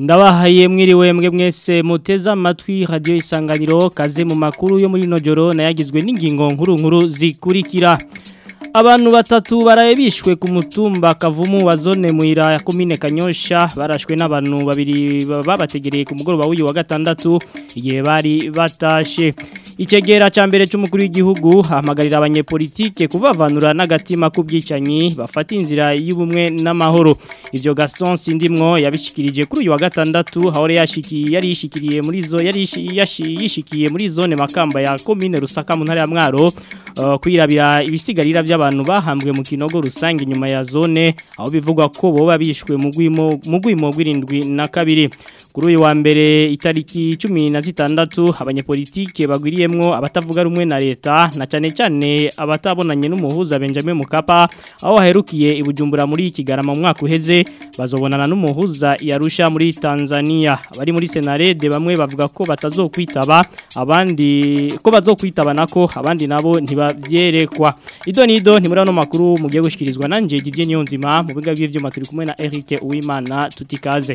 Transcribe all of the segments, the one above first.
ndabahaye mwiriwe mwe mwese muteza amatwi radio isanganiro kaze mu makuru yo muri nojoro nayagizwe n'ingingo nkuru nkuru zikurikira Abantu batatu baraye bishwe ku mutumba kavumu wa zone muira ya komine Kanyosha barashwe n'abantu babiri babategereye ku mugoroba w'uyu wa gatandatu igihe bari batashe Icegera ca mbere c'umukuru w'igihugu hamagarira abanyepolitike kuvavanura n'agatima k'ubwicanyi bafata inzira y'ubumwe n'amahoro ivyo Gaston Sindimwo yabishikirije kuri uyu wa gatandatu hahore yashikiye yari yishikiriye muri zo yari yishikiye muri zone makamba ya komine Rusaka mu ntara ya Mwaro uh, kwirabira ibisigarira by'abantu bahambwe mu kinogo rusange nyuma ya zone aho bivugwa ko boba bishwe mu gwimo mu gwimo gw'irindwi na kabiri kuri uyu wa mbere itariki 16 abanyepolitike bagwiriyemwo abatavuga rumwe na leta na cyane cyane abatabonanye n'umuhuza Benjamin Mukapa aho haherukiye ibujumbura muri Kigarama mu mwaka uheze bazobonana n'umuhuza yarusha muri Tanzania abari muri Senarede bamwe bavuga ko batazokwitaba abandi ko bazokwitaba nako abandi nabo ntibavyerekwa ido nido ntimuri no makuru mugiye gushikirizwa nanje Didier Nyonzima mu biga by'ivyuma turi kumwe na Eric Uwimana tutikaze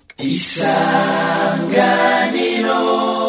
isanganiro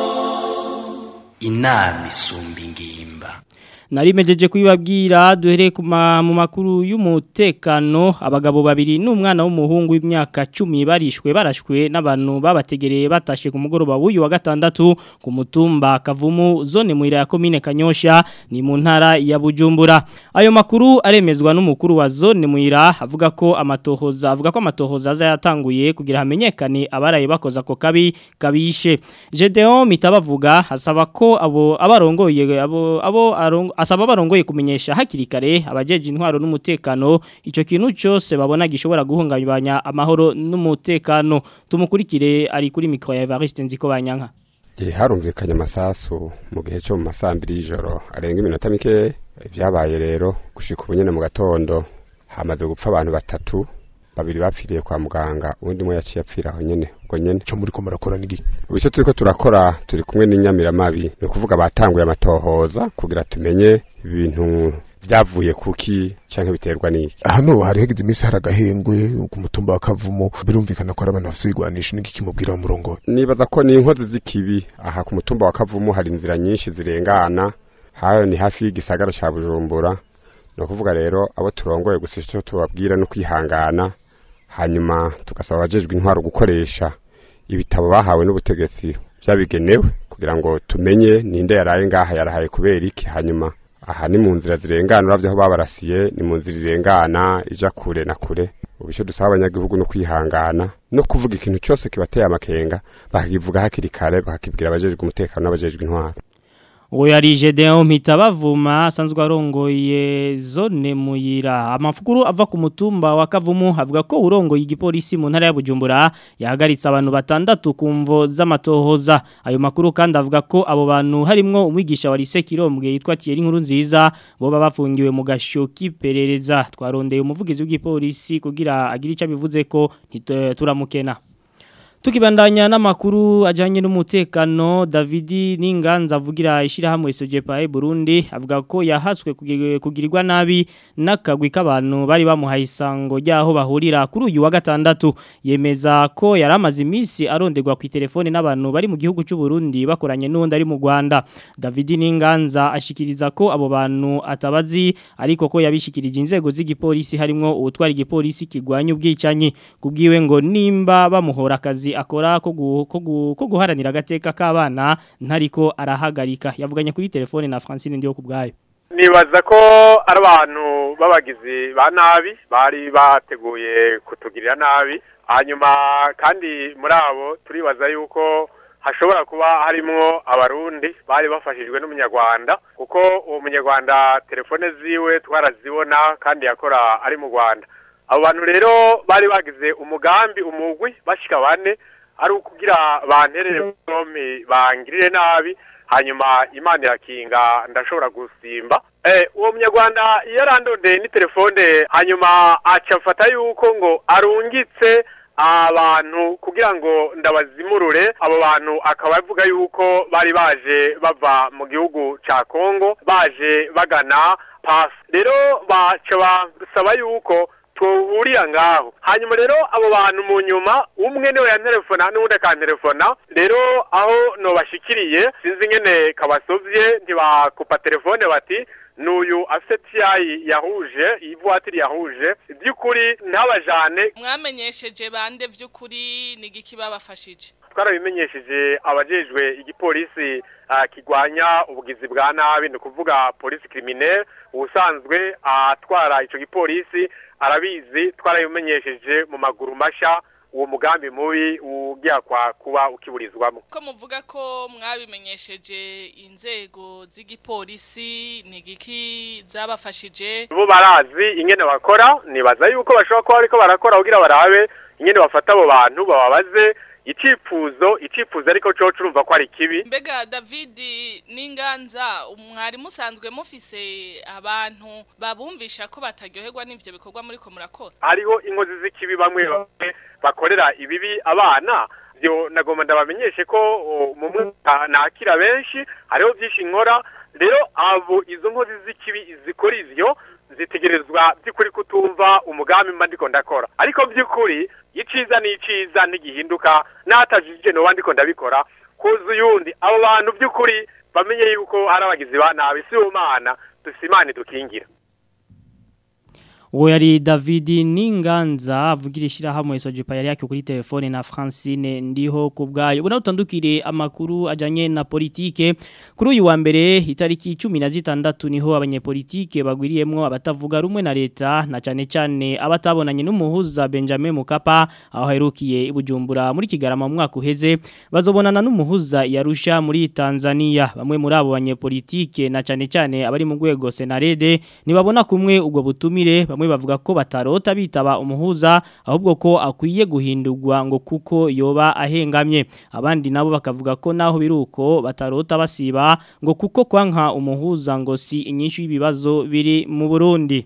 inama isumba ingimba narimejeje kwibabwira duhere mu makuru y'umutekano abagabo babiri n'umwana w'umuhungu w'imyaka 10 barishwe barashwe n'abantu babategereye batashe ku mugoroba w'uyu wa gatandatu ku mutumba kavumu zone muira ya komine Kanyosha ni mu ntara ya Bujumbura ayo makuru aremezwa n'umukuru wa zone muira avuga ko amatohoza avuga ko amatohoza azayatanguye kugira hamenyekane abaraye bakoza ko kabi kabishe Gedeon mitabavuga hasaba ko abo abarongoye abo abo arongo asaba barongoye kumenyesha hakiri kare abajeje intwaro n'umutekano ico kintu cyose babona gishobora guhungabanya amahoro n'umutekano tumukurikire ari kuri micro ya Evariste Nziko banyanka Gihe harumvikanye amasasu mu gihe cyo mu masambiri y'ijoro arenga iminota mike byabaye rero gushika ubunyene mu gatondo hamaze gupfa abantu batatu babiri bapfiriye kwa muganga undi mwe yaciye apfira aho nyene ubwo nyene cyo muri ko murakora nigi Ubisho turiko turakora turi kumwe n'inyamiramabi ni kuvuga batanguye amatohoza kugira tumenye ibintu byavuye kuki canke biterwa niki hano hari hegeze imisi hari agahengwe ku mutumba wa kavumo birumvikana ko ari abantu bafite ibigwanisho n'iki kimubwira mu murongo nibaza ko ni inkozi z'ikibi aha ku mutumba wa kavumu hari inzira nyinshi zirengana hayo ni hafi y'igisagara ca bujumbura ni ukuvuga rero abo turongoye gusa icyo tubabwira no kwihangana hanyuma tugasaba abajejwe intwaro gukoresha ibitabo bahawe n'ubutegetsi byabigenewe kugira ngo tumenye ninde yaraye ngaha yarahaye kubera iki hanyuma aha ni mu nzira zirengana uravye aho babarasiye ni mu nzira irengana ija kure na kure ubu icyo dusaba abanyagihugu no kwihangana no kuvuga ikintu cyose kibateye amakenga bakakivuga hakiri kare bakakibwira abajejwe umutekano n'abajejwe intwaro Uwo yari Gedeon Mitabavuma asanzwe arongoye zone muyira amafukuru ava ku mutumba wa Kavumu avuga ko urongoye igipolisi mu ntara ya Bujumbura yahagaritse abantu batandatu kumvo z'amatohoza ayo makuru kandi avuga ko abo bantu harimwo umwigisha wa Lycée Kirombwe yitwa Thierry Nkuru nziza bo bafungiwe mu gasho kiperereza twarondeye umuvugizi w'igipolisi kugira agire ico bivuze ko turamukena Tukibandanya n'amakuru ajanye n'umutekano David Ninganza avugira ishirahamwe SOJPA Burundi avuga ko yahaswe kugirirwa nabi nakagwi k'abantu bari bamuhaye isango ryaho bahurira kuri uyu wa gatandatu yemeza ko yaramaze iminsi aronderwa ku telefone n'abantu bari mu gihugu cy'u Burundi bakoranye n'undi ari mu Rwanda David Ninganza ashikiriza ko abo bantu atabazi ariko ko yabishikirije inzego z'igipolisi harimo ubutwari igipolisi kigwanya ubwicanyi kubwiwe ngo nimba bamuhora akazi akora ko guharanira agateka k'abana ntariko arahagarika yavuganye kuri telefone na Francine ndiyo kubgayo nibaza ko ari abantu babagizi ba nabi bari bateguye kutugirira nabi hanyuma kandi muri abo turibaza yuko hashobora kuba harimwo abarundi bari bafashijwe n'umunyarwanda kuko uwo munyarwanda telefone ziwe twarazibona kandi yakora ari mu rwanda abo bantu rero bari bagize umugambi umugwi bashika bane ari ukugira banterere bombi bangirire nabi hanyuma imana irakinga ndashobora gusimba uwo munyarwanda iyo arandondeye ni telefone hanyuma acafata yuko ngo arungitse abantu kugira ngo ndabazimurure abo bantu akaba avuga yuko bari baje bava mu gihugu ca Kongo baje bagana pasi rero baca basaba yuko tuhurira ngaho hanyuma rero abo bantu mu nyuma umwe niwe yantelefona n'uwundi akantelefona rero aho nobashikiriye sinzi ingene kabasovye ntibakupa telefone bati n'uyu afite tiyayi yahuje ivuwatiri yahuje by'ukuri ntabajane mwamenyesheje bande vy'ukuri nigiki babafashije twarabimenyesheje abajejwe igipolisi ah, kigwanya ubugizi bwa nabi ni ukuvuga polisi criminelle ubusanzwe atwara ico gipolisi arabizi twarabimenyesheje mu maguru masha uwo mugambi mubi ugiye kwa kuba ukiburizwamo ko muvuga ko mwabimenyesheje inzego z'igipolisi nigiki zabafashije bo barazi ingene bakora nibaza yuko bashobora kuba bariko barakora kugira barabe ingene bafata abo bantu bababaze icifuzo icifuzo ariko co curumva ko ari kibi mbega david n'inganza mwari musanzwe mufise abantu babumvisha ko bataryoherwa n'ivyo bikorwa muriko murakora hariho inkozi z'ikibi bamwe bamwe bakorera ibibi abana byo nagomba ndabamenyeshe ko o, mu mwaka nakira benshi hariho byinshi nkora rero abo izo nkozi z'ikibi zikora ivyo zitegerezwa by'ukuri kutumva umugambi mba ndiko ndakora ariko by'ukuri iciza ni iciza ntigihinduka n'atajije noba ndiko ndabikora kuza uyundi abo bantu by'ukuri bamenye yuko hari abagizi ba nabi si umana dusimane dukingira uwo yari David Ninganza avugira ishyirahamwe Sojipa yari yake kuri telefone na Francine ndiho ku bwayo ubona utandukire amakuru ajanye na politike kuri uyu wa mbere itariki 16 niho abanyepolitike bagwiriyemwo abatavuga rumwe na leta na cyane cyane abatabonanye n'umuhuza Benjamin Mukapa aho herukiye ibujumbura muri Kigarama mu mwaka uheze bazobonana n'umuhuza yarusha muri Tanzania bamwe muri abo banyepolitike na cyane cyane abari mu rwego Senarede nibabona kumwe ubwo butumire bamwe bavuga ko batarota bitaba umuhuza ahubwo ko akwiye guhindurwa ngo kuko yoba ahengamye abandi nabo bakavuga ko naho biruko batarota basiba ngo kuko kwanka umuhuza ngo si inyinshi y'ibibazo biri mu Burundi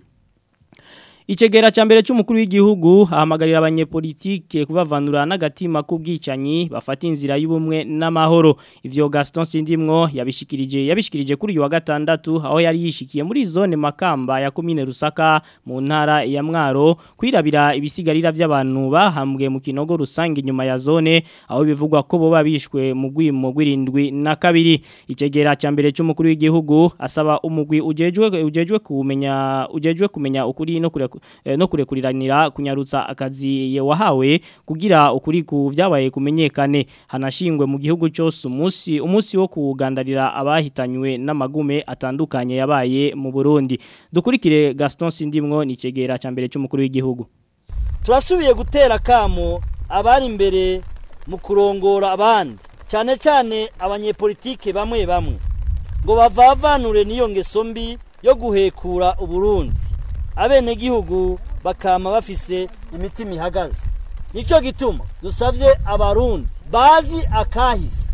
Ichegera chambere c'umukuru w'igihugu ahamagarira abanyepolitike kubavanura n'agatima k'ubwicanyi bafata inzira y'ubumwe n'amahoro ivyo Gaston Sindimwo yabishikirije yabishikirije kuri uyu wa gatandatu aho yari yishikiye muri zone Makamba ya commune Rusaka mu ntara ya Mwaro kwirabira ibisigarira by'abantu bahambwe mu kinogo rusange inyuma ya zone aho bivugwa ko bo babishwe mu gwimo gwirindwi na kabiri Ichegera chambere c'umukuru w'igihugu asaba umugwi ujejwe ujejwe kumenya ujejwe kumenya ukuri no kure no kurekuriranira kunyarutsa akazi wahawe kugira ukuri ku vyabaye kumenyekane hanashingwe mu gihugu cyose umunsi umunsi wo kugandarira abahitanywe n'amagume atandukanye yabaye mu Burundi dukurikire Gaston Sindimwo ni cegera cyambere cy'umukuru w'igihugu turasubiye gutera kamo abari imbere mu kurongora abandi cyane cyane abanyepolitike bamwe bamwe ngo bavavanure n'iyo ngeso mbi yo guhekura uburundi abenegihugu bakama bafise imitima ihagaze nicyo gituma dusabye abarundi bazi akahise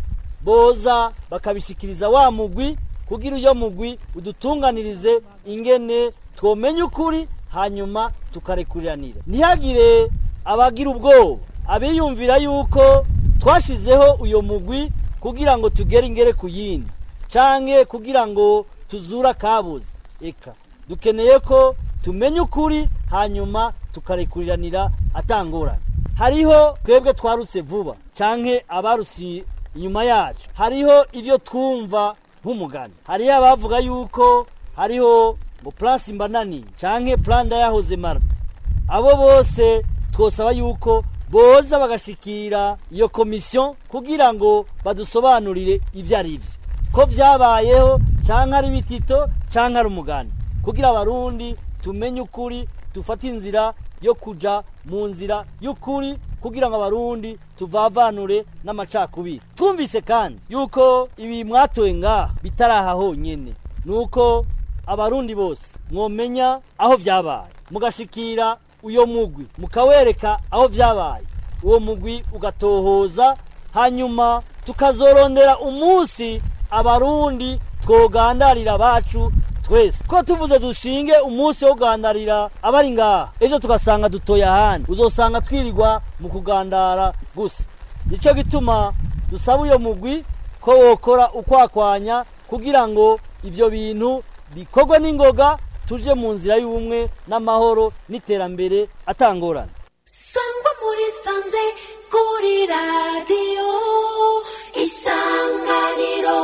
boza bakabishikiriza wa mugwi kugira iyo mugwi udutunganirize ingene twomenya ukuri hanyuma tukarekuriranira ntihagire abagira ubwoba abiyumvira yuko twashizeho uyo mugwi kugira ngo tugere ingere ku yindi canke kugira ngo tuzura kabuze eka dukeneye ko tumenye ukuri hanyuma tukarekuriranira atangorane hariho twebwe twarutse vuba canke abarusi inyuma yacu hariho ivyo twumva nk'umugani hariho abavuga yuko hariho ngo plan simbanani canke plan ndayahoze marta abo bose twosaba yuko boza bagashikira iyo komisiyo kugira ngo badusobanurire ivyo ari vyo ko vyabayeho canke ari bitito canke ari umugani kugira abarundi tumenye ukuri dufate inzira yo kuja mu nzira y'ukuri kugira ngo abarundi tuvavanure n'amacakubiri twumvise kandi yuko ibi mwatoye ngaha bitaraha honyene nuko abarundi bose mwomenya aho vyabaye mugashikira uyo mugwi mukawereka aho vyabaye uwo mugwi ugatohoza hanyuma tukazorondera umunsi abarundi twogandarira bacu twese ko tuvuze dushinge umunsi wo kugandarira abari ngaha ejo tugasanga dutoye ahandi uzosanga twirirwa mu kugandara gusa nicyo gituma dusaba uyo mugwi ko wokora ukwakwanya kugira ngo ibyo bintu bikorwe n'ingoga tuje mu nzira y'ubumwe n'amahoro n'iterambere atangorana sangwa muri sanze kuri radiyo isanganiro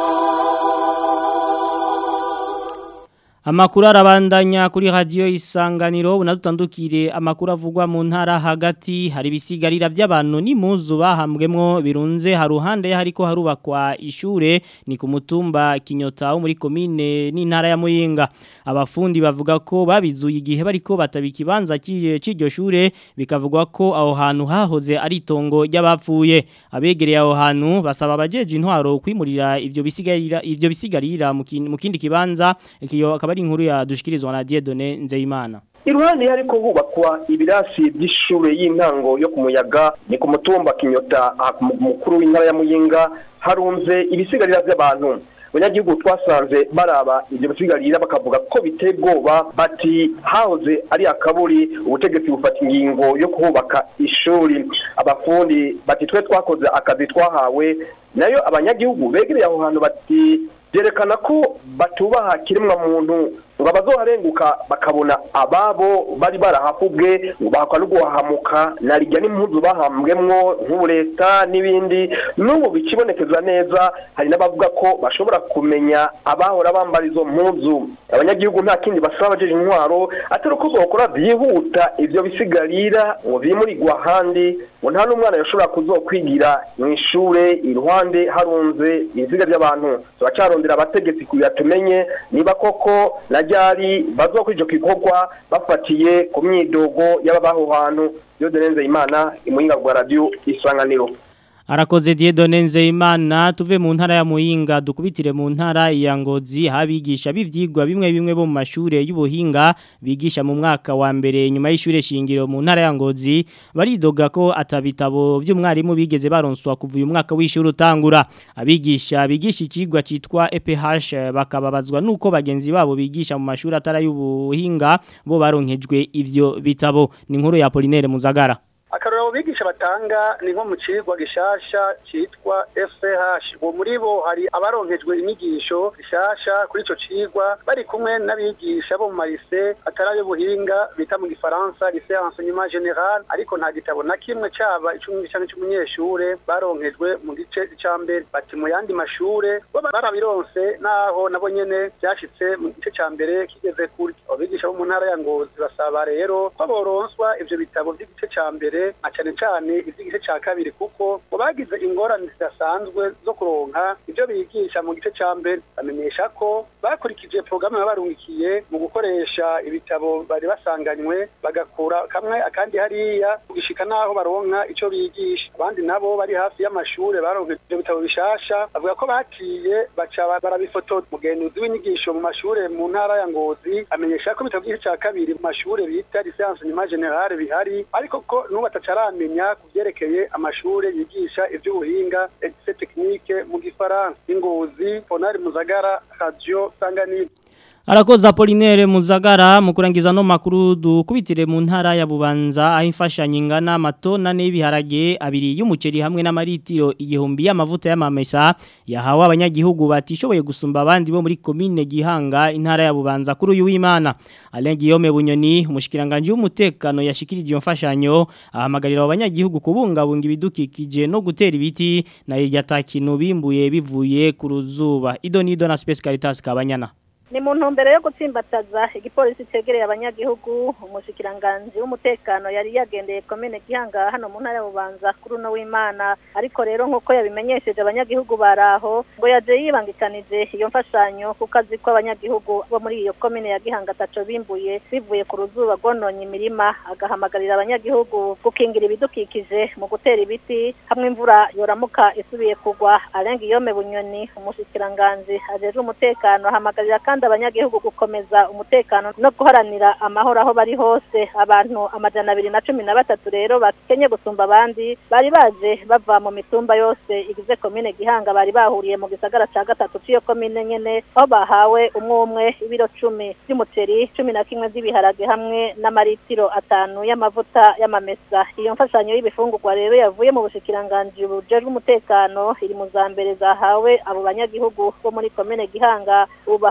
Amakuru arabandanya kuri radio isanganiro unadutandukire amakuru avugwa mu ntara hagati hari bisigarira by'abantu n'impuzu bahambwemo birunze haruhande hariko harubakwa ishure ni ku mutumba Kinyota wo muri commune n'intara ya Muyinga abafundi bavuga ko babizuye igihe bariko batabika ibanza cy'iryo shure bikavugwa ko aho hantu hahoze ari itongo ry'abapfuye abegereye aho hantu basaba abajeje intwaro kwimurira ivyo bisigarira ivyo bisigarira mu kindi kibanza ikiyo akaba ari inkuru ya dushikirizwa na Dieudonné Nzeyimana iruhande hariko hubakwa ibirasi by'ishure y'intango yo ku muyaga ni ku mutumba kinyota mukuru w'intara ya muyinga harunze ibisigarira by'abantu abanyagihugu twasanze baraba ibyo bisigarira bakavuga ko biteye ubwoba bati hahoze ari akaburi ubutegetsi bufata ingingo yo kuhubaka ishuri abafundi bati twe twakoze akazi twahawe nayo abanyagihugu begereye aho hantu bati byerekana ko batubaha kiremwa muntu ngo abazoharenguka bakabona ababo bari barahafubwe ngo bahakwa no guhahamuka na rijya n'impuzu bahambwemwo nk'ubu leta n'ibindi n'ubu bikibonekeza neza hari n'abavuga ko bashobora kumenya abahora bambara izo mpuzu abanyagihugu nta kindi basaba abajeje intwaro atari uko zokora byihuta ivyo bisigarira ngo bimurirwa ahandi ngo nta n'umwana yashobora kuzokwigira mu ishure iruhande harunze ibiziga by'abantu turacarondera abategetsi kugira tumenye niba koko na ryari bazokora ico gikorwa bafatiye ku myidogo y'ababaho hantu Dieudonne Imana imuhinga rwa radio isanganiro Arakoze Dieudonne Nzeyimana tuve mu ntara ya Muyinga dukubitire mu ntara ya Ngozi habigisha bivyigwa bimwe bimwe bo mu mashure y'ubuhinga bigisha mu mwaka wa mbere nyuma y'ishure shingiro mu ntara ya Ngozi baridoga ko atabitabo by'umwarimu bigeze baronswa kuva uyu mwaka w'ishure utangura abigisha bigisha ikigwa citwa EPH bakababazwa nuko bagenzi babo bigisha mu mashuri atara y'ubuhinga bo baronkejwe ivyo bitabo ni inkuru ya Apollinaire Muzagara akarorero bigisha batanga ni nko mu cigwa gishasha citwa FCH uwo muri bo hari abaronkejwe inyigisho gishasha kuri ico cigwa bari kumwe n'abigisha bo mu marise atari y'ubuhinga bita mu gifaransa lycée enseignement général ariko nta gitabo na kimwe caba icumi canke c'umunyeshure baronkejwe mu gice ca mbere bati mu yandi mashure bo barabironse naho nabo nyene vyashitse mu gice ca mbere kigeze kuri abigisha bo mu ntara ya Ngozi basaba rero ko boronswa ivyo bitabo vy'igice ca mbere na cyane cyane iby'igice cya kabiri kuko ngo bagize ingorane zidasanzwe zo kuronka ibyo bigisha mu gice cya mbere bamenyesha ko bakurikije porogaramu yabarungikiye mu gukoresha ibitabo bari basanganywe bagakura kamwe akandi hariya kugishika n'aho baronka icyo bigisha abandi nabo bari hafi y'amashuri baronka ibyo bitabo bishasha bavuga ko baciye baca barabifotora umugenzuzi w'inyigisho mu mashuri mu ntara ya ngozi amenyesha ko ibitabo by'igice cya kabiri mu mashuri bita lisansi nyuma generale bihari ariko ko n'ubu batacaramenya ku byerekeye amashuri yigisha iby'ubuhinga etise tekinike mu gifaransa ingozi fonari muzagara radiyo sanganiro Arakoza Apollinaire Muzagara mu kurangiza no makuru dukubitire mu ntara ya Bubanza aho imfashanyo ingana amatona n'ibiharage abiri y'umuceri hamwe n'amaritiro igihumbi y'amavuta y'amamesa yahawe abanyagihugu batishoboye gusumba abandi bo muri commune Gihanga intara ya Bubanza kuri uyu w'Imana Alain Guillaume Bunyoni umushikiranganje w'umutekano yashikirije iyo mfashanyo ahamagarira abanyagihugu kubungabunga ibidukikije no gutera ibiti na yatakintu bimbuye bivuye ku ruzuba Idonido na Space Caritas kabanyana ni mu ntumbero yo gutsimbataza igipolisi cegereye abanyagihugu umushikiranganji w'umutekano yari yagendeye komine gihanga hano mu ntara ya bubanza kuri uno w'imana ariko rero nk'uko yabimenyesheje abanyagihugu baraho ngo yaje yibangikanije iyo mfashanyo kuko azi ko abanyagihugu bo muri iyo komine ya gihanga ataco bimbuye bivuye ku ruzuba rwononye imirima agahamagarira abanyagihugu gukingira ibidukikije mu gutera ibiti hamwe imvura yoramuka isubiye kugwa arenga iyome bunyoni umushikiranganji ajejwe umutekano ahamagarira kandi abanyagihugu gukomeza umutekano no guharanira amahoro aho bari hose abantu amajana abiri na cumi na batatu rero bakenye gusumba abandi bari baje bava mu mitumba yose igize komine gihanga bari bahuriye mu gisagara ca gatatu c'iyo komine nyene aho bahawe umwe umwe ibiro cumi vy'umuceri cumi na kimwe vy'ibiharage hamwe n'amaritiro atanu y'amavuta y'amamesa iyo mfashanyo y'ibifungurwa rero yavuye mu bushikiranganji bujejwe umutekano iri mu za mbere zahawe abo banyagihugu bo muri komine gihanga ubu bahanzwe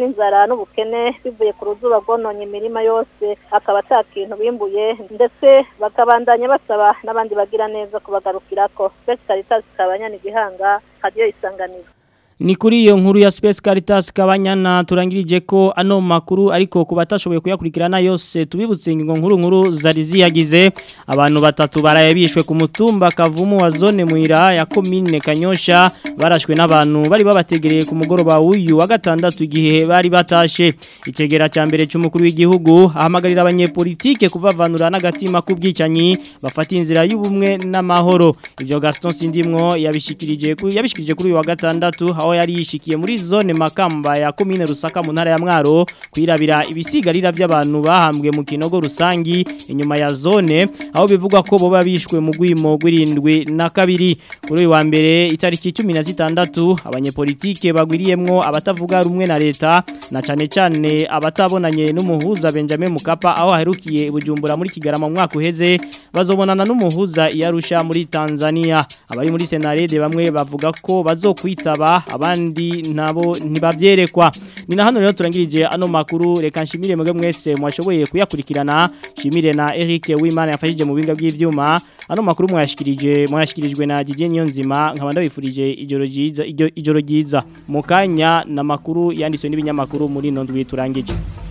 n'inzara n'ubukene bivuye ku ruzuba rwononye imirima yose akaba ata kintu bimbuye ndetse bakabandanya basaba n'abandi bagira neza kubagarukirako Space Caritas kabanyana igihanga hadiyo isanganiro Ni kuri iyo nkuru ya Space Caritas kabanyana turangirije ko ano makuru ariko kubatashoboye kuyakurikirana yose tubibutse ingingo nkuru nkuru zari ziyagize abantu batatu barayabishwe ku mutumba kavumu wa zone muira ya commune Kanyosha barashwe n'abantu bari babategereye ku mugoroba w'uyu wa gatandatu igihe bari batashe icegera ca mbere cy'umukuru w'igihugu ahamagarira abanyepolitike kuvavanura n'agatima k'ubwicanyi bafata inzira y'ubumwe n'amahoro ivyo Gaston Sindimwo yabishikirije yabishikirije kuri uyu wa gatandatu aho yari yishikiye muri zone makamba ya komine rusaka mu ntara ya mwaro kwirabira ibisigarira by'abantu bahambwe mu kinogo rusangi inyuma ya zone aho bivugwa ko boba bishwe mu gwimo gwirindwi na kabiri kuri uyu wa mbere itariki 16 abanyepolitike bagwiriyemwo abatavuga rumwe na leta na cane cane abatabonanye n'umuhuza Benjamin Mukapa aho aherukiye bujumbura muri Kigarama mu mwaka uheze bazobonana n'umuhuza yarusha muri Tanzania abari muri Senarede bamwe bavuga ko bazokwitaba abandi nabo ntibavyerekwa ni na hano rero turangirije ano makuru reka nshimire mwebwe mwese mwashoboye kuyakurikirana shimire na Eric Wimana yafashije mu binga by'ivyuma ano makuru mwashikirije mwashikirijwe na Didier Nyonzima nkaba ndabifurije ijoro ryiza ijoro ryiza mu kanya na makuru yanditswe n'ibinyamakuru muri nondwi turangije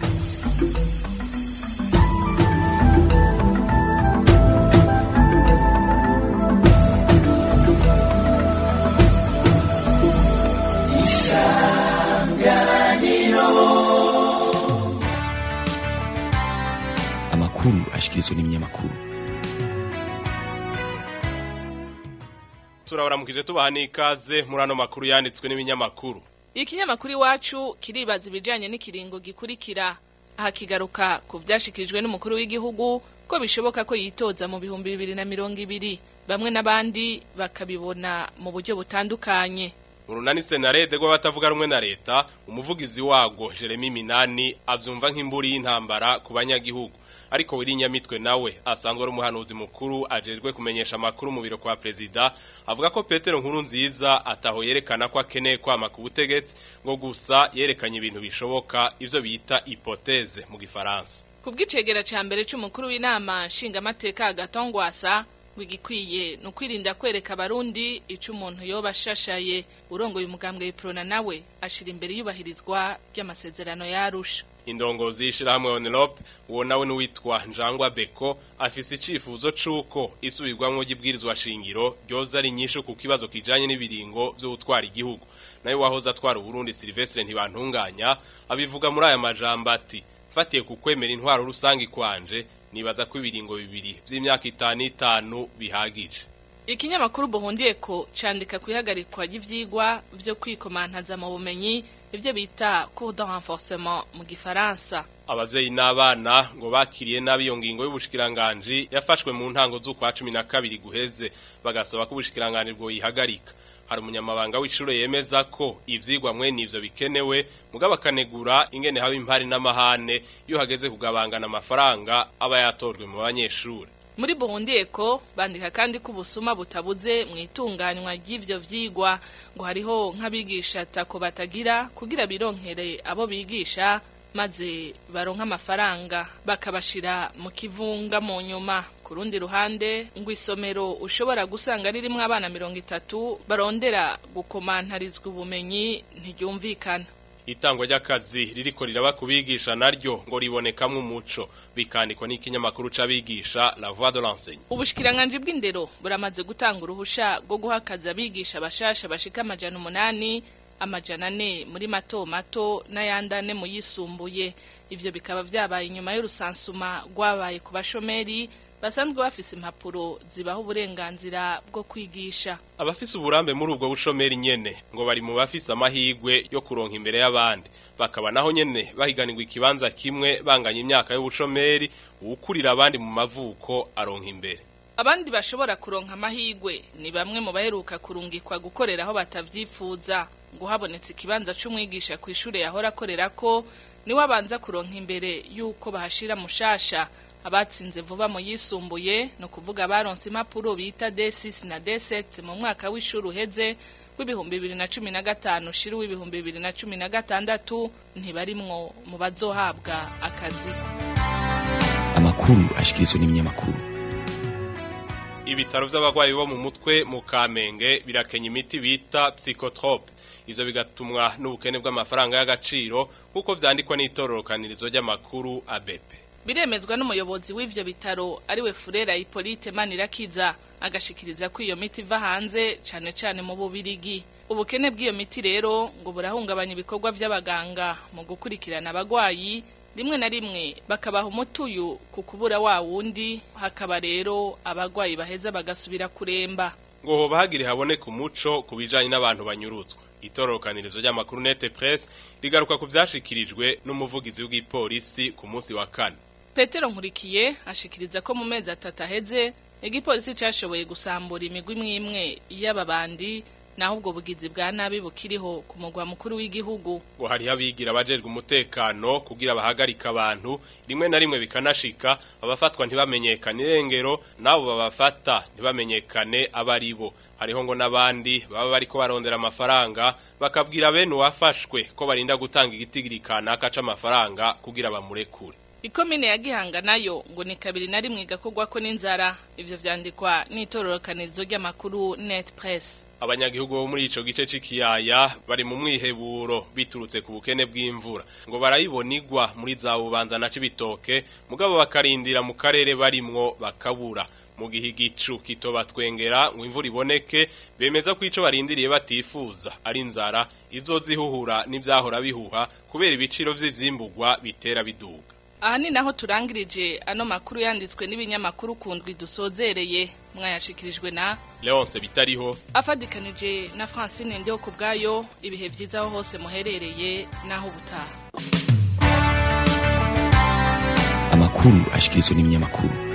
amakuru ashikirizwa n'ibinyamakuru turabaramukije tubaha n'ikaze muri ano makuru yanditswe n'ibinyamakuru ikinyamakuru iwacu kiribaza ibijyanye n'ikiringo gikurikira aha kigaruka ku byashyikirijwe n'umukuru w'igihugu ko bishoboka ko yitoza mu bihumbi bibiri na mirongo ibiri bamwe n'abandi bakabibona mu buryo butandukanye urunani senarede rw'abatavuga rumwe na leta umuvugizi wago jeremy minani abyumva nk'imburi y'intambara ku banyagihugu ariko wirinyamitwe nawe asanzwe ari umuhanuzi mukuru ajejwe kumenyesha amakuru mu biro kwa perezida avuga ko Petero nkuru nziza ataho yerekana ko akeneye kwama ku butegetsi ngo gusa yerekanye ibintu bishoboka ivyo bita hypothèse mu gifaransa kubw'icegera ca mbere c'umukuru w'inama nshingamateka agatongwasa wigikwiye no kwirinda kwereka abarundi ico umuntu yoba ashashaye urongoye umugambwe w'iprona nawe ashira imbere yubahirizwa ry'amasezerano yarusha indongozi y'ishirahamwe Onelope uwo nawe n'uwitwa Njangwa Beko afise icifuzo c'uko isubirwamwo ry'ibwirizwa shingiro ryoza ari nyinshi ku kibazo kijanye n'ibiringo vyo gutwara igihugu nayo wahoze atwara Burundi Silvestre ntibantunganya abivuga muri aya majambo ati fatiye ku kwemera intwaro rusangi kwanje nibaza ko ibiringo bibiri vy'imyaka itanu itanu bihagije ikinyamakuru buhundiye ko candika kwihagarikwa ry'ivyigwa vyo kwikomantaza mu bumenyi ivyo bita cours de renforcement mu gifaransa abavyeyi n'abana ngo bakiriye nabi iyo ngingo y'ubushikiranganje yafashwe mu ntango z'ukwa 12 guheze bagasaba ko ubushikiranganje bwo yihagarika hari umunyamabanga w'ishure yemeza ko ivyigwa mwe nivyo bikenewe mugabo akanegura ingene haba impari n'amahane iyo hageze kugabangana amafaranga aba yatorwe mu banyeshure muri buhundiye ko bandika kandi ko ubusuma butabuze mu itunganywa ry'ivyo vyigwa ngo hariho nk'abigisha tako batagira kugira bironkere abo bigisha maze baronka amafaranga bakabashira mu kivunga mu nyuma ku rundi ruhande ngo isomero ushobora gusanga ririmo abana mirongo itatu barondera gukomantarizwa ubumenyi ntiryumvikana itangwa ry'akazi ririko riraba kubigisha naryo ngo ribonekamwe umuco bikandikwa n'ikinyamakuru c'abigisha La Voix de l'Enseigne ubushikiranganje bw'indero buramaze gutanga uruhusha rwo guha akazi abigisha bashasha bashika amajana umunani amajana ane muri mato mato n'ayandane mu yisumbuye ivyo bikaba vyabaye inyuma y'urusansuma rwabaye ku bashomeri basanzwe bafise impapuro zibaho uburenganzira bwo kwigisha abafise uburambe muri ubwo bushomeri nyene ngo bari mu bafise amahigwe yo kuronka imbere y'abandi bakaba naho nyene bahiganirwa ikibanza kimwe banganya imyaka y'ubushomeri uwukurira abandi mu mavuko aronka imbere abandi bashobora kuronka amahigwe ni bamwe mu baheruka kurungikwa gukorera aho batavyifuza ngo habonetse ikibanza c'umwigisha ku ishure yahora akorera ko niwe abanza kuronka imbere y'uko bahashira mushasha abatsinze vuba mu yisumbuye no kuvuga baronse impapuro bita D6 na D7 mu mwaka w'ishuri uheze w'ibihumbi bibiri na cumi na gatanu shira w'ibihumbi bibiri na cumi na gatandatu ntibarimwo mu bazohabwa akazi amakuru ashikirizwa n'ibinyamakuru ibitaro by'abarwayi bo mu mutwe mu kamenge birakenya imiti bita psychotrope ivyo bigatumwa n'ubukene bw'amafaranga y'agaciro nk'uko vyandikwa n'itororokanirizo ry'amakuru abepe biremezwa n'umuyobozi w'ivyo bitaro ariwe Furera Hippolyte Manirakiza agashikiriza ko iyo miti iva hanze cane cane mu bubirigi ubukene bw'iyo miti rero ngo burahungabanya ibikorwa vy'abaganga mu gukurikirana abagwayi rimwe na rimwe bakabaha umutuyu ku kubura wa wundi hakaba rero abagwayi baheza bagasubira kuremba ngo hoba hagire haboneka umuco ku bijanye n'abantu banyurutswa itorokanirizo ry'amakuru nete press rigaruka ku vyashikirijwe n'umuvugizi w'igipolisi ku munsi wa kane Petero Nkurikiye ashikiriza ko mu mezi atatu aheze igipolisi cashoboye gusambura imigwi imwe y'ababandi naho ubwo bugizi bwa nabi bukiriho ku mugwa mukuru w'igihugu ngo hariho abigira abajejwe umutekano kugira bahagarika abantu rimwe na rimwe bikanashika abafatwa ntibamenyekane irengero nabo babafata ntibamenyekane abari bo hariho ngo n'abandi baba bariko barondera amafaranga bakabwira bene uwafashwe ko barinda gutanga igitigiri kanaka c'amafaranga kugira bamurekure Ikomine ya Gihanga nayo ngo ni kabiri na rimwe igakorwa ko n'inzara ivyo vyandikwa n'itororokanirizo ry'amakuru Net Press abanyagihugu bo muri ico gice c'ikiyaya bari mu mwiheburo biturutse ku bukene bw'imvura ngo barayibonigwa muri za bubanza na cibitoke mugabo bakarindira mu karere barimwo bakabura mu gihe igicu kitobatwengera ngo imvura iboneke bemeza ko ico barindiriye batifuza ari inzara izozihuhura n'ivyahora bihuha kubera ibiciro vy'ivyimbugwa bitera biduga aha ni naho turangirije ano makuru yanditswe n'ibinyamakuru kundwi dusozereye mwayashikirijwe na Leonce bitariho afadikanije na Francine Ndio kubgayo ibihe vyiza aho hose muherereye naho butaha amakuru ashikirizwa n'ibinyamakuru